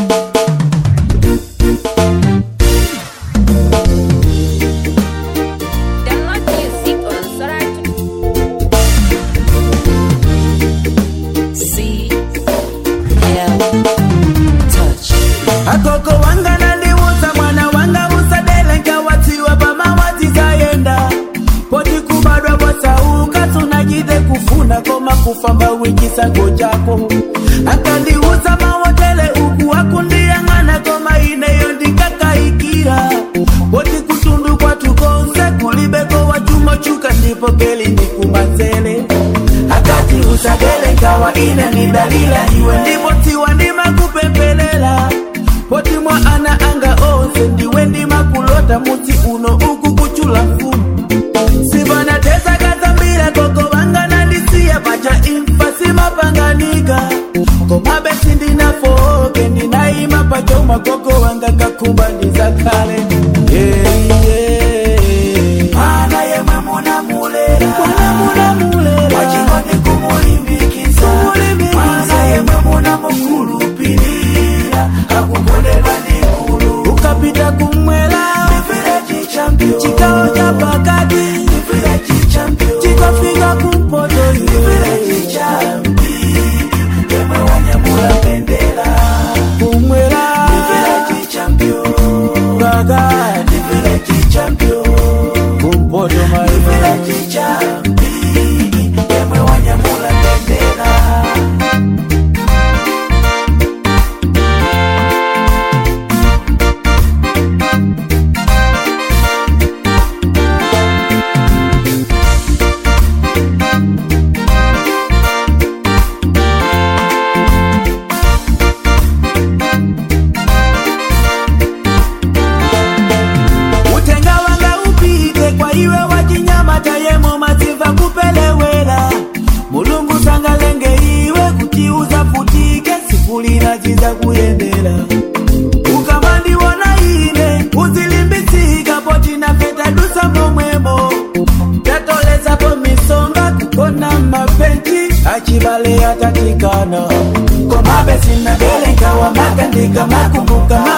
Download music on Soratu. C L Touch. akoko wanga nandiwuza mwana wanga usadelenga watiwa pamawati zayenda poti kubadwa bwasauka tunajide kufuna koma kufamba wikisango chako akandiwuza mawotele uku akundiyang'ana koma ineyo ndikakaikira poti kutundu kwatukonse kulibeko wachumo chuka ndipo keli ndikumanzele akati usadelengawa ine ni dalila iwe ndipo tiwa ndima kupempelela poti mwa ana anga onse ndiwe ndima kulota muti uno uku kuchula mfumu sivana tesa kazambira koko vanga nandisiya pacha imfa simapanganika komabe sindinafoke ndinaima pachoma koko wanga kakumba ndizakale yeah, yeah. mana yemwe munamulela wachingoni kumulimbikiza mana yemwe munamukulupilira akukolela nikulu ukapita kumwela chikawo cha pakati chikafika kumpoto kumwela pakati kumpoto utenga wanga upite kwa iwe wachinyama tayemo maziva kupelewela mulungu sangalenge iwe kutiuza futike sikulina chiza kuyendela ukamandiwona ine uzilimbitsika potina feta dusa momwemo tatolezapo misonga kukona mapenji achivale atatikana komabe sinadelenga wamagandika makumbuka